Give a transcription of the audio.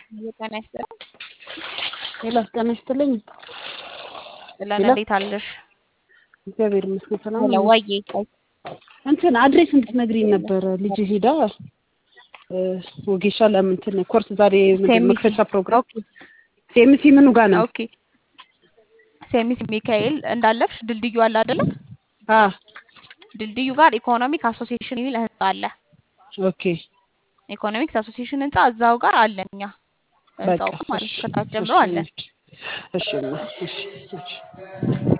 ጤና ይስጥልኝ። ሌላ ጤና ይስጥልኝ። ጥለን ሄሎ። እንዴት አለሽ? እግዚአብሔር ይመስገን ሰላም ሄሎ ነኝ። ዋዬ እንትን አድሬስ እንድትነግሪኝ ነበረ ልጅ ሄዳ እ፣ ወጌሻ ለምን እንትን ኮርስ ዛሬ ምንድን ሴሚሲ መክፈቻ ፕሮግራም ኦኬ ሴምሲ ምኑ ጋር ነው? ኦኬ ሴሚሲ ሚካኤል እንዳለፍሽ ድልድዩ አለ አይደለ? አ ድልድዩ ጋር ኢኮኖሚክ አሶሲዬሽን የሚል ህንጻ አለ። ኦኬ ኢኮኖሚክስ አሶሲዬሽን ህንጻ እዛው ጋር አለን እኛ በቃ ህንጻው ማለት እሺ ከታች ጀምሮ እሺ አለን። እሺ እሺ እሺ እሺ